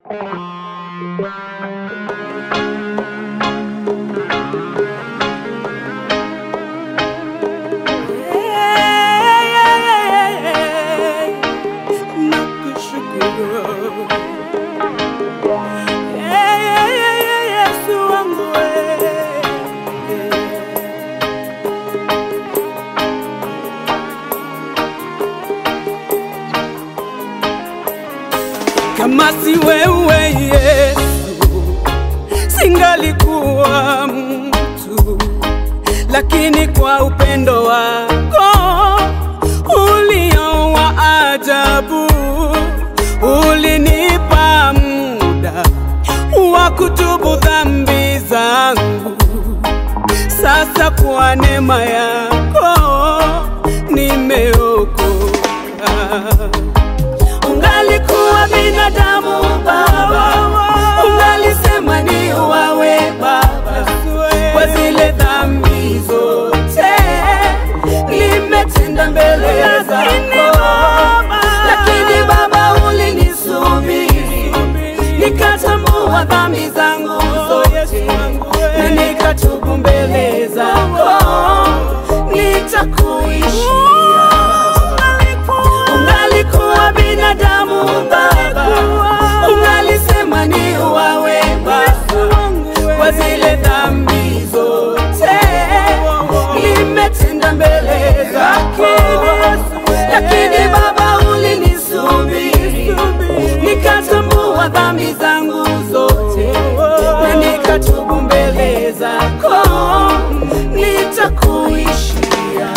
Kama si wewe Yesu, singalikuwa mtu, lakini kwa upendo wako ulio wa ajabu ulinipa muda wa kutubu dhambi zangu. Sasa kwa neema yako nimeokoka. Ungalikuwa binadamu Baba, ungalisema ni wawe Baba, kwa zile dhambi zote nimetenda mbele zako, lakini Baba ulinisubiri, nikatambua dhambi zangu zote na nikatubu mbele zako, nitakuishia ungalikuwa binadamu Baba, ungalisema ni wawe Baba, kwa zile dhambi zote nimetenda mbele zako, lakini Baba ulinisubiri, nikatambua dhambi zangu zote na nikatubu mbele zako, nitakuishia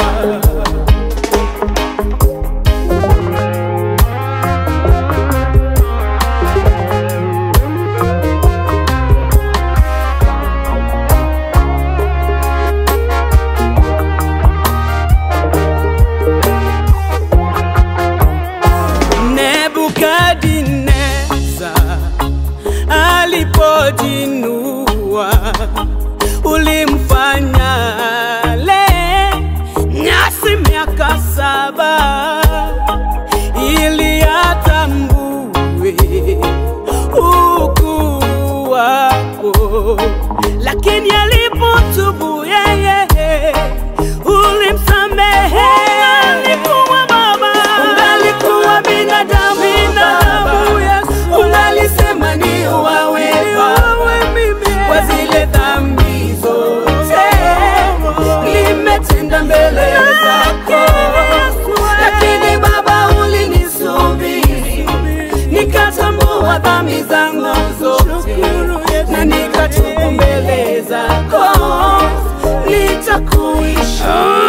Nebukadneza alipojinua, ulimfanya le nyasi miaka saba ili atambue ukuu wako, lakini alipotubu yeye ulimsamehe. Alikuwa Baba, ungalikuwa binadamu Baba, ungalisema ni wawe Baba, kwa zile dhambi zote nimetenda mbele zako, lakini Baba ulinisubiri, nikatambua dhambi zangu zote na nikatubu mbele zako, nitakuishia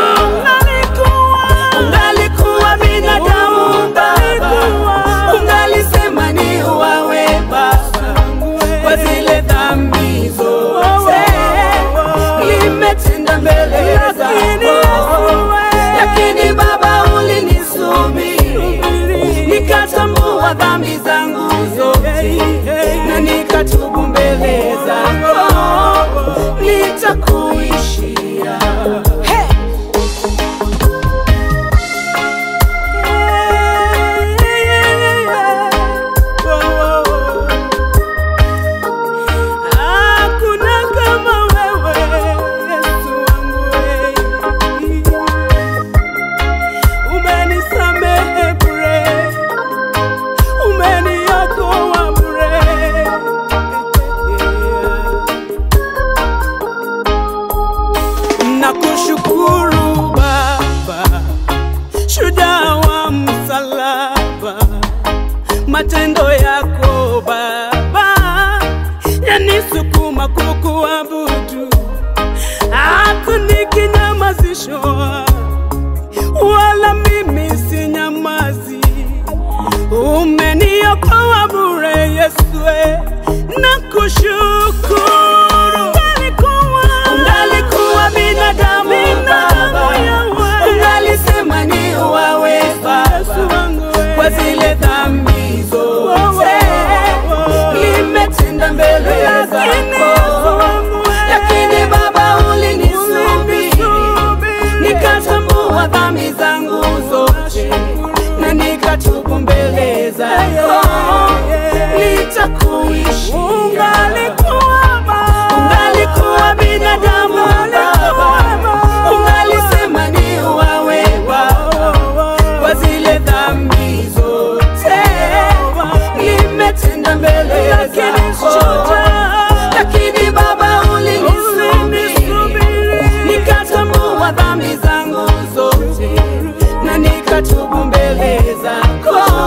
ungalikuwa binadamu Baba, ungalisema ni wawe Baba, kwa zile dhambi zote nimetenda mbele zako, lakini Baba ulinisubiri, nikatambua dhambi zangu zote na nikatubu mbele zako, nitakuishia hey! Hakuna kama wewe Yesu wangu, umenisamehe bure, umeniokoa bure. Nakushukuru Baba, shujaa wa msalaba, matendo yako Baba yanisukuma kukuabudu, hata nikinyamazishwa, wala mimi sinyamazi. Umeniokoa bure Yesu, nakushukuru. Ungalikuwa binadamu Baba, ungalisema ni wawe Baba, kwa zile dhambi zote nimetenda mbele zako, lakini Baba ulinisubiri, nikatambua dhambi zangu zote na nikatubu mbele zako, nitaku kuishi. Ungalikuwa Baba, Ungalikuwa binadamu Baba, ungalisema ni uwawe Baba, kwa zile dhambi zote nimetenda mbele zako, lakini Baba ulinisubiri, nikatambua dhambi zangu zote na nikatubu mbele zako.